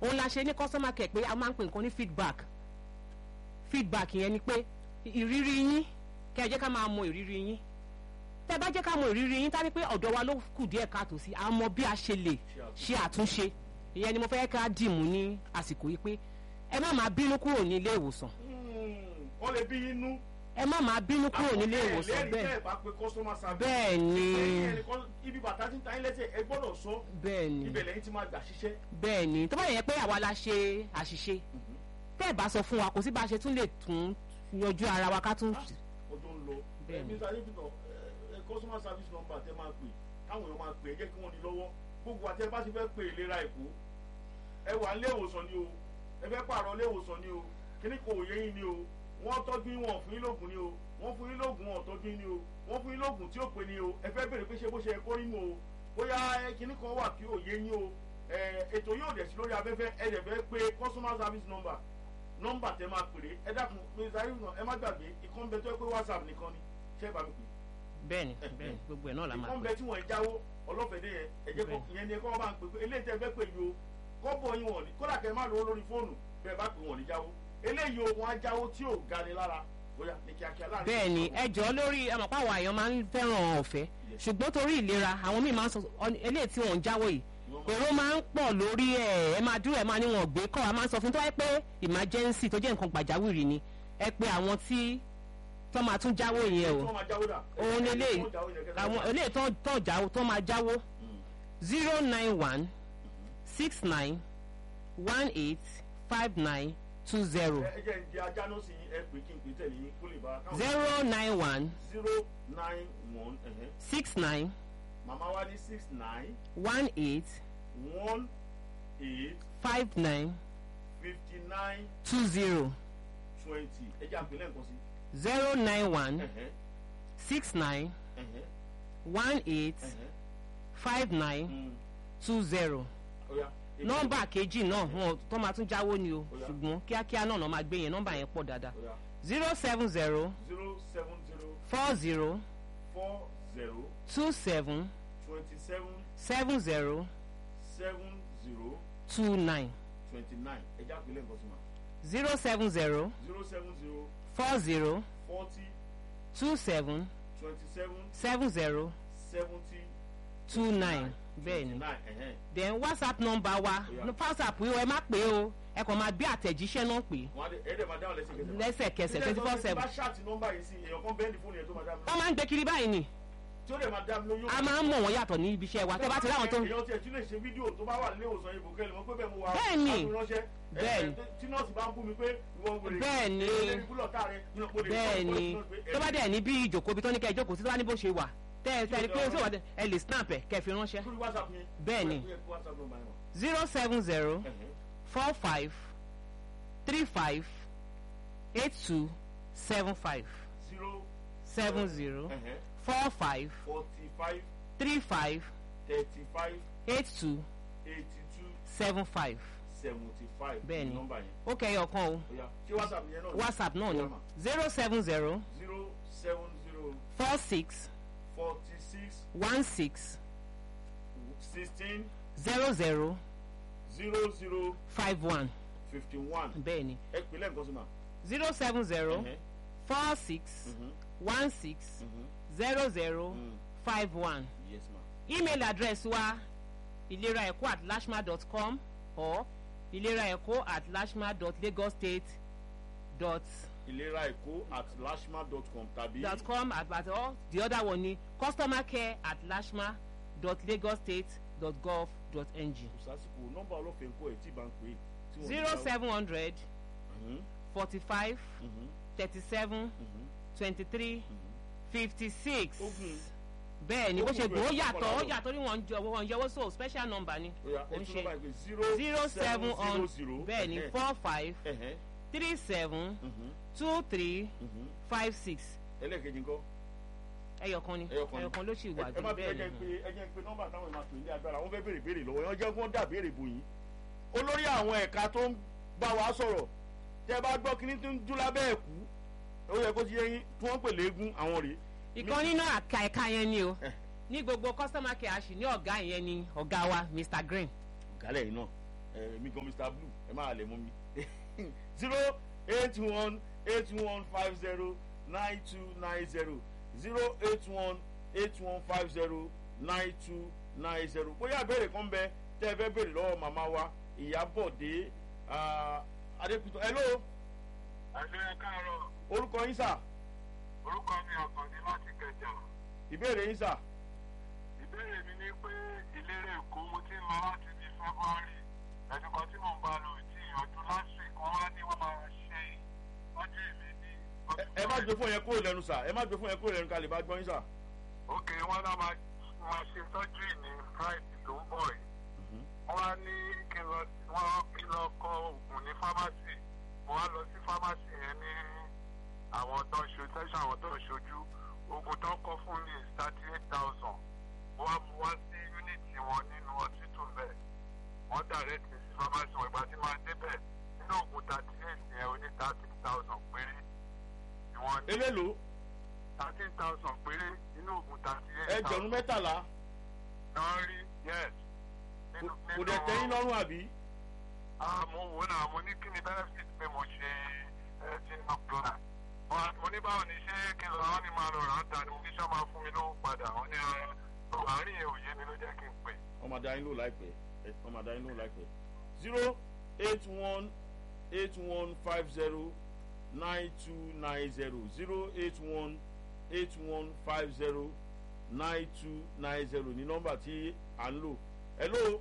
òun la ṣe ní customer care pé a máa ń pè nǹkan ní feedback feedback yẹn ni pé ìrírí yín kẹ́ ẹ jẹ́ ká máa mọ ìrírí yín tẹ́ bá jẹ́ ká mọ ìrírí yín tá ní pé ọ̀dọ̀ wa ló kù díẹ̀ káàtó sí a mọ bí a ṣe lè ṣe àtúnṣe ìyẹn ni mo fẹ́ ká dìmú ní àsìkò yìí pé ẹ má máa bínú kúrò ní ilé ìwòsàn wọ́n lè bí inú. ẹ má máa bínú kúrò nílé ìwòsàn bẹ́ẹ̀ bẹ́ẹ̀ bá pe customer service. bẹ́ẹ̀ ni lẹ́yìn ẹnìkan ibi bàtà tí ń ta yín lẹ́sẹ̀ ẹ gbọ́dọ̀ sọ bẹ́ẹ̀ ni ibẹ̀ lẹ́yìn tí máa gbà ṣiṣẹ́. bẹ́ẹ̀ ni tó bá yẹ pé àwa la ṣe àṣìṣe tẹ́ ẹ̀ bá sọ fún wa kò sí bá a ṣe tún lè tún yanjú ara wa ká tún ọjọ́ ń lọ. Bẹ́ẹ̀ ẹ ni. mr adébítọ̀ ẹ customer service number tẹ máa pè káwọn èèyàn máa pè é jẹ́ kí wọ́n ní lọ́wọ́ gbogbo àti ẹ bá ti fẹ́ pè ìlera èkó ẹ wà nílé ìwòsàn ni o ẹ fẹ́ pààrọ̀ ilé ìwòsàn ni o kíní kò yé yín ni o wọ́n tọ́jú yín wọn ò fún yín lóògùn ni o wọ́n fún yín lóògùn wọn ò tọ́jú yín ni o wọ́n fún yín lóògùn tí ó pè ní o ẹ fẹ́ bèrè pé ṣe bó ṣe yẹ kó rí nu o bóyá ẹ kíní kan wà kí ò yé yín o ẹ ètò yóò dẹ̀ sí lórí afẹ́fẹ́ ẹ dẹ̀ fẹ́ pé customer service number nọ́mbà tẹ máa pèrè ẹ dákun mr ayélujára ẹ má gbàgbé ìkan bẹ tó yẹ pé whatsapp nìkan ni ṣé ẹ bá mi pè bẹ́ẹ̀ ni bẹ́ẹ̀ ni gbogbo ẹ̀ náà la máa ìkan pè bẹ tí wọ́n ń jáwó ọlọ́fẹ̀dé yẹn ẹ̀jẹ̀ kọ́ Bẹ́ẹ̀. ìyẹn ni ẹ kọ́ bá ń pè pé eléyìí tẹ fẹ́ pè yìí o kọ́bọ̀ yín wọ̀n ní kódà kẹ́ ẹ má lówó lórí fóònù bẹ́ẹ̀ bá pè wọ́n ní jáwó eléyìí o wọ́n á jáwó tí ò ga ni lára bóyá ní kíákíá láàrin bẹ́ẹ̀ ni ìṣẹ́jú ẹ jọ̀ọ́ lórí àmọ̀pá àwọn àyàn máa ń fẹ́ràn ọ̀fẹ́ ṣùgbọ́n torí ìlera àwọn míì máa ń sọ ọ- eléyìí tí wọ́n ń jáwọ́ yìí èrò máa ń pọ̀ lórí ẹ̀ ẹ máa dúró ẹ máa ní wọn gbé kọ́ a máa ń sọ fún tó wáyé pé emergency tó jẹ́ nǹkan gbàjáwìrì ni ẹ pé àwọn tí tó máa tún jáwọ́ yẹn o tí wọ́n máa jáwó dà òun ni eléyìí Wọ́n jáwó yẹn kẹ́kẹ́ àwọn bá- eléyìí tó tó jáwọ́ tó máa jáwọ́ zero nine one six nine one eight five nine two zero ẹ ẹ jẹ́ ń di ajá náà sí ẹ pè kí n pè tẹ̀lé yín kó lè bá káwọn zero nine one zero nine one ẹ̀hẹ́ six nine màmá wa ní six nine one eight one eight five nine fifty nine two zero twenty ẹ jẹ́ àpèlẹ́ nǹkan sí zero nine one ẹ̀hẹ́ six nine ẹ̀hẹ́ one eight ẹ̀hẹ́ five nine Mm, two zero ọ̀ya. nọ́mbà kejì náà wọn tó máa tún jáwó ni o Ó yá. ṣùgbọ́n kíákíá náà lọ́ máa gbé yẹn nọ́mbà yẹn pọ̀ dáadáa Ọ̀ya. zero seven zero zero seven zero four zero four zero two seven twenty seven seven zero seven zero two nine twenty nine ẹ jẹ́ àpèlẹ́ nǹkan sí ma zero seven zero zero seven zero four zero forty two seven twenty seven seven zero seventy two nine bẹ́ẹ̀ ni nine ẹ̀hẹ́n then whatsapp number wa Ó yá. ní whatsapp yìí ẹ má pè é o ẹ kàn máa gbé àtẹ̀jíṣẹ́ náà pè é wọ́n á dé ẹ̀ẹ́dẹ̀ máa dáhùn lẹ́sẹ̀kẹsẹ̀ ma. lẹ́sẹ̀kẹsẹ̀ twenty four Tí seven bá ṣáàtì nọ́mbà yìí sí èèyàn kan bẹ́ẹ̀ ní fóònù yẹn tó máa dá mi wọ́n máa ń gbé kiri báyìí ni tí ó dẹ̀ máa dá mi lóyún. a máa ń mọ̀ wọ́n yàtọ̀ ní ibi iṣẹ́ wa tẹ́ bá ti ráwọn tó èèyàn tiẹ̀ tún lè ṣe fídíò tó bá wà nílé ìwòsàn ibò kẹ́lẹ̀ mọ́ pé bẹ́ẹ̀ mo wà Bẹ́ẹ̀ ni. á fi ránṣẹ́. Bẹ́ẹ̀ ni. Ẹ, tí nọ́ọ̀sì bá ń bú mi pé ìwọ ń wèrè Bẹ́ẹ̀ ni. ẹni búlọ̀tà rẹ nínú pé bẹ́ẹ̀ ni tó bá dẹ̀ ní bí ìjòkó bí tó ní kẹ́ ẹ jókòó sí tó bá ní bó ṣe wà tẹ́ ẹ tẹ́lẹ̀ pé ó sì wà dé- ẹ lè snap ẹ̀ kẹ́ ẹ fi ránṣẹ́ lórí whatsapp yẹn. Bẹ́ẹ̀ ni. Ó yẹ kí WhatsApp number yẹn wà. zero seven zero Ẹ̀hẹ́. four five three five eight two seven five zero seven zero ẹ̀hẹ́. four five forty five three five thirty five eight two eighty two seven five seventy five. Bẹ́ẹ̀ ni. nọ́mbà yẹn. ó kẹ́ ẹ ọ̀kan o Ó yá. ṣé whatsapp yẹn náà. ni? whatsapp náà ni Ó yá mà. zero seven zero zero seven zero four six forty six one six sixteen zero zero zero zero five one fifty one. bẹ́ẹ̀ ni ẹ pè lẹ́ǹkan sí ma. zero seven zero Ẹ̀hẹ́. four six Mhm. one six Mhm. zero zero Mm. five one yes ma. email address wa ìlera ẹ̀kọ́ at lashma dot com or ìlera ẹ̀kọ́ at lashma dot lagos state dot ìlera èkó at lashma dot com tàbí. dot com at at or the other one ni customer care at lashma dot lagos state dot gov dot ng kò sásìkò nọ́mbà ọlọ́fẹ́ ńkọ́ ẹ̀ tí ì bá ń pè é. tí wọ́n zero ní ká- seven hundred Mhm. forty five Mhm. thirty seven Mhm. twenty three Mhm. fifty six Ogun. bẹ́ẹ̀ ni bó ṣe Ogun gbọ́ ó rẹ̀ yàtọ̀ ó kọ́kọ́ yàtọ̀ ní wọ́n jọ wọ́n yẹwọ́ so special number ni Ó yá, ó ẹ ń tún ṣe nọ́mbà yẹn pé zero zero seven on zero bẹ́ẹ̀ ni ẹ̀hẹ́. four five Ẹ̀hẹ́. three seven Mhm. two three Mhm. five six ẹlẹ́ẹ̀kejì ńkọ́. ẹyọkan ni Ẹyọkan ni. ẹyọkan ló sì wà ẹ jù má fi bẹ́ẹ̀ ẹjẹ ni pé ẹjẹ pé nọ́mbà táwọn máa pè ní agbára wọn fẹ́ béèrè béèrè lọ́wọ́ yẹn jẹ́ kí wọ́n dà béèrè bò yín olórí àwọn ẹ̀ka tó ń bá wa sọ̀rọ̀ tẹ́ bá gbọ́ kíní tó ń dún lábẹ́ ẹ̀kú ó yẹ kó ti yẹ yín tí wọ́n ń pè léegun àwọn rèé ìkan nínú àka ẹ̀ka yẹn ni o Eh. ní gbogbo customer care àṣì ní ọ̀gá yẹn ni ọ̀gá wa Mr Green gálẹ̀ yìí náà ẹ mi gan mr blue ẹ máa lè mú mi zero eight one eight one five zero nine two nine zero zero eight one eight one five zero nine two nine zero bóyá ìbéèrè kan bẹ tẹ́ ẹ fẹ́ béèrè lọ́wọ́ màmá wa ìyábọ̀dé adépítọ́ hello ẹ̀sẹ̀ káàárọ̀ orúkọ yín sà orúkọ mi ọ̀kànní láti kẹjà ìbéèrè yín sà ìbéèrè mi ni pé ìlérè èkó mo ti ń lọ láti di february ẹ̀sùn kan tí mò ń bá lò tí ìyànjú lásìkò kan wá ní wọ́n máa ṣe ọjọ́ èmi ní. Ẹ- ẹ má gbé fún yẹn kúrò lẹ́nu sà ẹ má gbé fún yẹn kúrò lẹ́nu ká lè bá gbọ́ yín sà. ok wọn náà máa máa ṣe sọ́jú ní friday tó ń bọ̀ yìí wọ́n á ní kí n lọ wọ́n kí n lọ kọ oògùn ní pharmacy mo wá lọ sí pharmacy yẹn ní àwọn tó ń ṣojú tẹ́sán àwọn tó ń ṣojú oògùn tó ń kọ fún mi is thirty eight thousand mo wá mu wá sí unity wọn nínú hospital bẹ́ẹ̀ wọ́n direct mi sí pharmacy wọn ìgbà tí máa débẹ̀ nínú oògùn thirty eight yẹn ó ní thirty thousand péré ni wọ́n ní elélo thirteen thousand péré nínú oògùn thirty eight ẹgbẹ̀rún mẹ́tàlá náà rí yes. kò- kò dẹ̀ tẹ́yìn lọ́rùn àbí. Ah, mo wò náà mo ní kí ni benefit pé mo ṣe ẹ ti ná plan. Wọ́n- mo ní báwo ni ṣé kí n lọ wọ́n ní máa lọ rà á ta ni mo ní sọ máa fún mi lówó padà wọ́n ní ara tó àárín yẹn ò yé mi ló jẹ́ kí n pè. ọmọ adá yín lò láìpẹ́ ẹ, ọmọ adá yín lò láìpẹ́ zero eight one eight one five zero nine two nine zero zero eight one eight one five zero nine two nine zero ní nọ́mbà tí à ń lò hello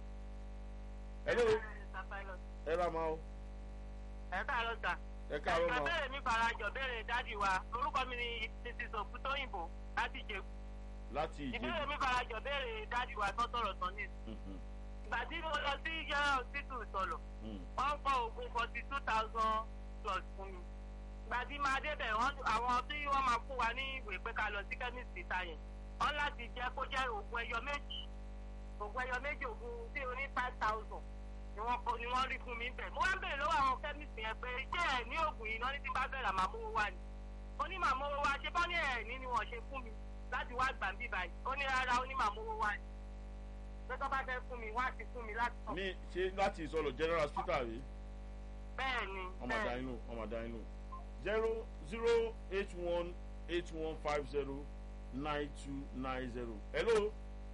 hello ẹ rà máa o ẹ káàárọ̀ sà. ẹ káàárọ̀ ẹ̀ka máa bẹ̀rẹ̀ mi farajọ bẹ̀rẹ̀ dádì wa orúkọ mi ni mrs òkútóyìnbó láti jẹ. láti ìbéèrè ìjẹ̀bù mi farajọ bẹ̀rẹ̀ dádì wa tó sọ̀rọ̀ tán ní. Mhm, ìgbà tí mo lọ sí yàrá òtítù sọ̀lọ̀ mhm. wọ́n kọ oògùn forty two thousand plus fún mi. ìgbà tí máa débẹ̀ wọ́n àwọn tí wọ́n máa fún wa ní ìwé pé ká lọ sí chemist ta yẹn wọ́n láti jẹ́ kó jẹ́ oògùn ẹyọ méjì oògùn ẹyọ méjì oògùn tí o ní five thousand ni wọ́n kọ ni wọ́n rí fún mi bẹ̀. mo wá ń bèrè lọ́wọ́ àwọn chemist yẹn pé ṣé ẹ̀ ní oògùn yìí náà ní tí n bá bẹ̀rẹ̀ màá mówó wá ni. ó ní màá mówó wá ṣé bọ́ ní ẹ̀ ní ni wọ́n ṣe fún mi láti wá gbà ń bí báyìí ó ní rárá ó ní màá mówó wá ni. pé tó bá fẹ́ fún mi wọ́n á ti fún mi láti sọ. ní ṣe láti ìsọlọ general hospital rí bẹ́ẹ̀ ni ọmọ bẹ́ẹ̀ adá yín lò ọmọ adá yín lò zero zero eight one eight one five zero nine two nine zero hello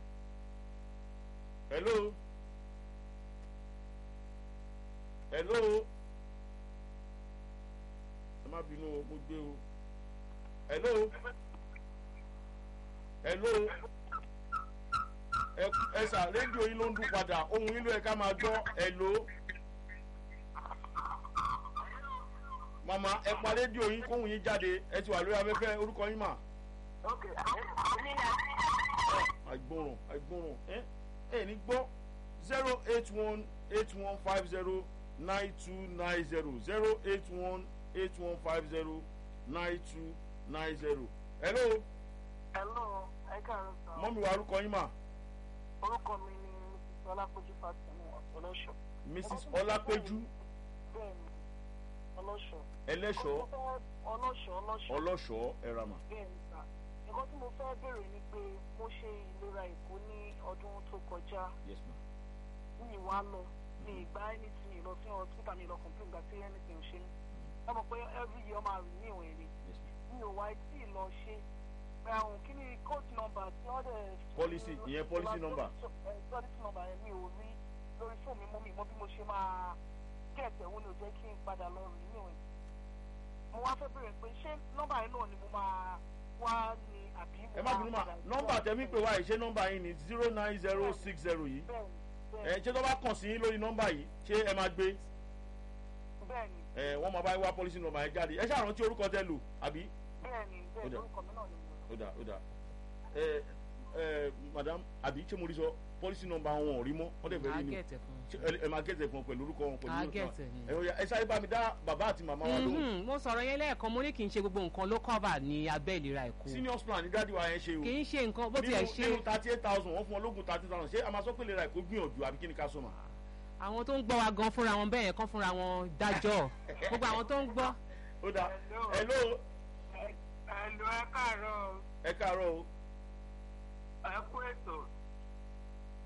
hello hello ẹ má bínú o mo gbé o hello hello ẹ ẹ sà rédíò yín ló ń dún padà ohun yín ló yẹ ká máa gbọ́ hello. mama ẹ pa rédíò yín kóhùn yín jáde ẹ ti wà lórí afẹ́fẹ́ orúkọ yín mà. ok èmi ni àti àìgbọràn àìgbọràn ẹ ẹ ní gbọ́ zero eight one eight one five zero nine two nine zero zero eight one eight one five zero nine two nine zero. hello hello ẹ káàárọ̀ sọ mọ́mi wa orúkọ yín mà orúkọ mi ni mrs ọlápọ̀jù fatima ọlọ́ṣọ́. mrs ọlápẹ́jú bẹ́ẹ̀ni ọlọ́ṣọ́. ẹlẹ́ṣọ́ ọlọ́ṣọ́ ọlọ́ṣọ́. ọlọ́ṣọ́ ẹ̀ràmà. bẹ́ẹ̀ni sà nǹkan tí mo fẹ́ bèrè ni pé mo ṣe ìlera èkó ní ọdún tó kọjá yes ma. ní ìwà lọ ní ìgbà anything lọ sí hospital mi lọ complain gba sí anything ṣe ní. ẹ mọ̀ pé every year máa rìn ní ìwọ̀n èrè yes ma. mi ò wá tí ì lọ ṣe pé àwọn kí ni code number tí wọ́n dẹ̀. Policy, ìyẹn policy number. ẹ policy number yẹn mi ò rí lórí fóònù mi mọ́ mi mọ́ bí mo ṣe máa gẹ̀ẹ́tẹ̀ wo ni ò jẹ́ kí n padà lọ rìn ní ìwọ̀n mo wá fẹ́ bèrè pé ṣé nọ́mbà yẹn náà ni mo máa wá ní àbí mo ẹ má bínú mà padà sí nọ́mbà wá- tẹ̀mí pé wá yìí ṣé nọ́mbà yín ni zero nine zero six zero yìí bẹ́ẹ̀ni ẹ bẹ́ẹ̀ni ṣé tó bá kàn sí yín lórí nọ́mbà yìí ṣé ẹ máa gbé bẹ́ẹ̀ni ẹ wọ́n máa bá yín wá pọ́lísì nọ́mbà yẹn jáde ẹ ṣàrántí orúkọ tẹ lò àbí bẹ́ẹ̀ni Ó bẹ́ẹ̀ni dà. orúkọ mi náà ni mo lọ. ó dà ó dà ẹ ẹ madam àbí ṣé mo rí sọ pọ́lísì nọ́mbà wọn ò rí mọ́ wọ́n dẹ̀ fẹ́ a rí ni gẹ̀tẹ̀ fún Ṣé ẹ ẹ máa gẹ̀ẹ́sẹ̀ fún ọ pẹ̀lú orúkọ wọn pẹ̀lú a orúkọ gẹ̀tẹ̀ ni. ẹ ó yá, ẹ sáré bá mi dá bàbá àti màmá wa lóhùn Mhm, mo sọ̀rọ̀ yẹn lẹ́ẹ̀kan mo ní kì í ṣe gbogbo nǹkan ló cover ní abẹ́ ìlera èkó senior plan ní dádì wa yẹn ṣe o kì í ṣe nǹkan bó tiẹ̀ nínú ṣe nínú thirty eight thousand wọ́n fún ọ lógún thirty thousand ṣé a máa sọ pé lè ra ẹ̀kọ́ gbìyànjú àbí kí ni ká sọ mà. àwọn tó ń gbọ́ wa gan fúnra wọn bẹ́ẹ̀ yẹn kán fúnra wọn dájọ́ gbogbo àwọn tó ń gbọ́ ó dà Hello. hello ẹ̀lú ẹ káàárọ̀ ẹ káàárọ̀ o ẹ kú ètò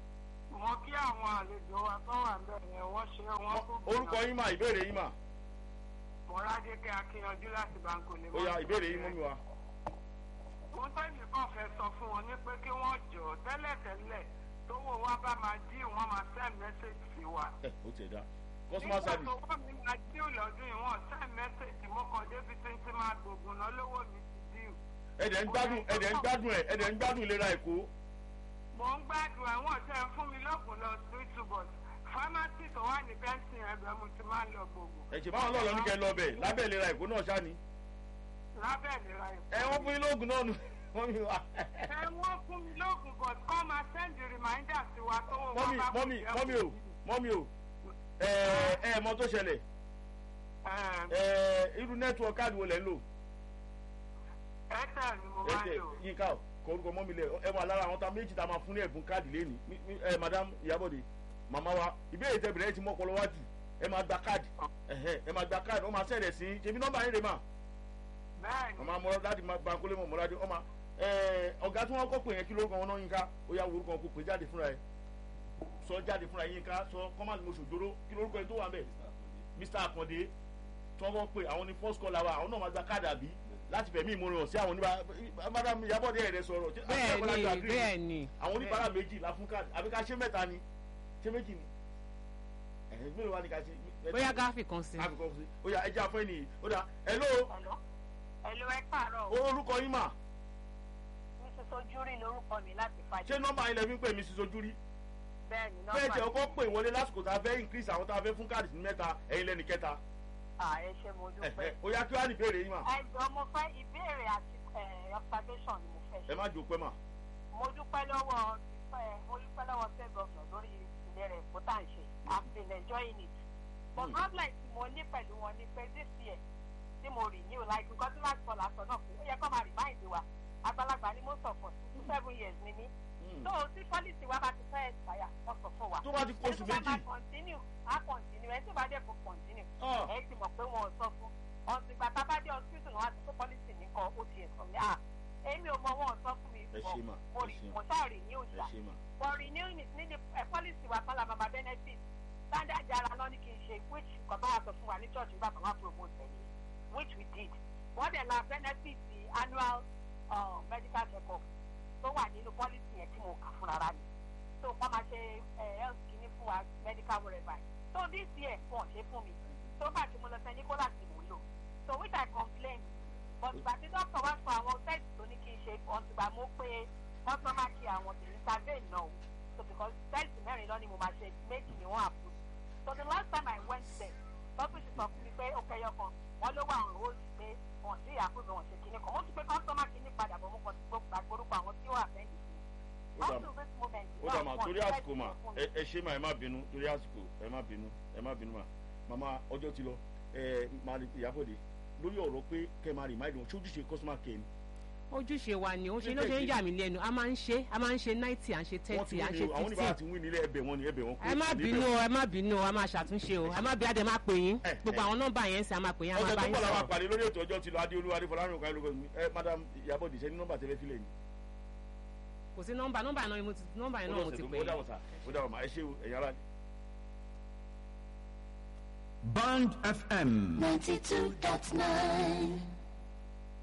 mo kí àwọn àlejò wa tó wà ń bẹ̀ yẹn wọ́n ṣe wọ́n kú. orúkọ yín mà ìbéèrè yín mà mọ̀ládékẹ́ akíyanjú láti báńkò lè ó yá ìbéèrè yín mú mi wá. wọ́n tẹ́lẹ̀ kàn fẹ́ sọ fún wọn ní pé kí wọ́n jọ tẹ́lẹ̀tẹ́lẹ̀ tó wò wá bá máa dí wọ́n máa send message sí wa. ẹ ó tiẹ̀ dá customer service nígbà tó wọ́n mi máa dí lọ́dún yìí wọ́n send message mo kàn débi tí ń ti máa gbògùn náà lówó mi ti dí. ẹ̀dẹ̀ ń gbádùn ẹ̀dẹ̀ ń gbádùn ẹ̀ ẹ̀dẹ̀ ń gbádùn ìlera èkó mo ń gbádùn àwọn ọ̀sẹ̀ fún mi lọ́gùn lọ sí but pharmacy tó wà ní bẹ́ńsì ẹgbẹ́ mo ti máa ń lọ gbògùn. ẹ̀jẹ̀ báwọn lọ́ọ̀lọ́ ní kẹ́ lọ bẹ̀ lábẹ́ ìlera èkó náà ṣá ni lábẹ́ ìlera ìfọ̀. ẹ wọ́n fún yín lóògùn náà nù wọ́n mi wá. ẹ wọ́n fún mi lóògùn but kọ́ máa send reminder sí wa tó wọ́n mọ́mì bá kú mọ́mì jẹ́ mọ́mì o kú. mọ́mì o ẹ ẹ mọ tó ṣẹlẹ̀ Ẹ, ẹ irú nẹ́tíwọ̀kì káàdì wo lẹ̀ ń lò Airtel ni mo máa ń ẹ̀jẹ̀ lò. yínká o kọ orúkọ mọ́mì lẹ̀ ẹ wà lára àwọn tá méjì tá a máa fún ní ẹ̀bùn káàdì lẹ́ni ẹ madam ìyábọ̀dé màmá wa ìbéèrè tẹ bẹ̀rẹ̀ ti mọ́ ọpọlọ wájú ẹ máa gba káàdì ẹ̀hẹ́, ẹ máa gba káàdì ó máa sẹ̀rẹ̀ sí ṣebí nọ́mbà yín rè mà bẹ́ẹ̀ni màmá mọ́ láti máa gba kólé mọ̀ mọ́ láti ọmọ ọ̀gá tí wọ́n kọ́ pè yẹn kí lórúkọ wọn náà yínká ó yá wo orúkọ wọn kó pè jáde fúnra ẹ sọ jáde fúnra yínká sọ kọ́másì mo ṣòjóró kí lórúkọ yẹn tó wà ń bẹ̀ mr akande tí wọ́n kọ́ pé àwọn ní first call àwa àwọn náà máa gba káàdì àbí láti fẹ̀mí ìmúrin sí àwọn oníbàárà madam ìyábọ̀dé ẹ̀rẹ́ sọ̀rọ̀ ṣé- àti bẹ́ẹ̀ Abọ́lájú ni agree? bẹ́ẹ̀ ni àwọn oníbàárà méjì la fún káàdì àbí ká ṣe mẹ́ta ni ṣé méjì ni ẹ̀hìn mélòó wa ni ká ṣe bóyá gáfì kan sí. káàkiri kan sí ó yá ẹja fún ẹnìyí ó dà hello Hello. Hello, ẹ káàárọ̀ o. orúkọ yín mà Mrs. Ojúrí lorúkọ mi láti fàjẹ́. ṣé nọ́mbà yín lẹ fi ń pè mí sí sojú rí Bẹ́ẹ̀ni bẹ́ẹ̀ nọ́mbà tẹ̀ ọkọ pè wọlé lásìkò tá a fẹ́ increase àwọn tá a fẹ́ fún káàdì sí mẹ́ta ẹ̀yin lẹ́nu kẹta à ẹ ṣe mo ẹ̀hẹ́, dúpẹ́. ó yá kí wàá ní ìbéèrè yín mà Ẹ jọ mo fẹ́ ìbéèrè àti eh, observation ni mo fẹ́ ẹ ṣe. má jò pẹ́ mà Mo dúpẹ́ lọ́wọ́ eh, mo dúpẹ́ lọ́wọ́ state governor lórí ìlera ẹ̀kọ́ tá à ń ṣe. I've been enjoying it. But Hmm. problem tí mo ní pẹ̀lú wọn ni pé this year tí mo renew like nǹkan tí láti sọ̀rọ̀ àṣọ náà pé ó yẹ kó máa remind wa àgbàlagbà ni mo sọ fún two seven years ni mí. Hmm. So tí policy wa bá ti fẹ́ expire wọ́n sọ fún wa. tó bá ti kó oṣù Ẹni tó bá méjì máa continue á continue ẹni tó bá dẹ̀ kó continue ah, ẹ ti mọ̀ pé wọn ò sọ fún ọ̀sìn ìgbà tá a bá dé hospital náà wá sí pé policy nìkan ó ti ẹ̀sọ́ mi à èmi ò mọ wọn ò sọ fún mi ẹ ṣe mà mo ẹ rí ṣe mà mo ṣáà rí ní ẹ òòjà ṣe mà for renewing it ní ẹ policy wa kọ́lá mama benefit standard jara lọ ní kí n ṣe which nǹkan tó wà sọ fún wa ní church nígbà tó wà promote ẹ̀yìn which we did wọ́n dẹ̀ la benefit the annual uh, medical check-up tó wà nínú policy yẹn tí mo kà fúnra rà mi so wọ́n máa ṣe eh, health kìíní fún wa medical whatever so this year wọ́n ṣe fún mi tó bá ti mo lọ sẹ́ nicholas ni mò ń lò so which i complain but ìgbà tí doctor wá fún àwọn test tó ní kí n ṣe ọ̀tùgbà mo pé customer care àwọn tèmi survey náà o so because test mẹ́rin lọ ni mo máa ṣe méjì ni wọ́n approve so the last time i went there doctor ṣe sọ fún mi pé ó kẹyọ kan wọ́n ló wà àwọn rules pé wọ́n sí approve wọ́n ṣe kíní kan mo tún pé customer kíní padà bọ̀ mo kàn ti gbọ́ gbàgbórúkọ àwọn tí ó wà fẹ́ yìí ó dà up to this moment ó dà mà náà torí wọ́n àsìkò mà test fún mi. ẹ ẹ ṣe mà ẹ má bínú torí àsìkò ẹ má bínú ẹ má bínú mà màmá ọjọ́ ti lọ ẹ máa ní ìyábọ̀dé lórí ọ̀rọ̀ pé kẹ́ ẹ máa remind wọn ṣójúṣe customer care ni ojúṣe wa ni ó ṣe ló ṣe ń yà mí lẹ́nu a máa ń ṣe a máa ń ṣe ninety à ń ṣe wọ́n ti thirty à ń wí ṣe ni o àwọn oníbàárà ti fifty wí nílé ẹbẹ̀ wọn ni ẹbẹ̀ wọn ẹ má bínú o ẹ má bínú o a máa ṣàtúnṣe o ẹ má bí adé máa pè yín Eh, gbogbo eh. àwọn nọ́mbà yẹn ń sẹ a máa pè yín a máa ọ̀sẹ̀ bá tó yín bọ̀ làwọn sọ̀rọ̀ àpàdé lórí ètò ọjọ́ ti lọ adéolú adéfọlárìn òkà lóko ẹ madam ìyábọ̀dé ṣe ní nọ́mbà tẹ́lẹ̀ fílẹ̀ ni kò sí nọ́mbà nọ́mbà náà ni mo ti nọ́mbà yẹn náà mo ti pè ó dà yín. wọ̀ sá ó dà wọ̀ mà ẹ ṣe o ẹ̀yà ara Band FM. 92.9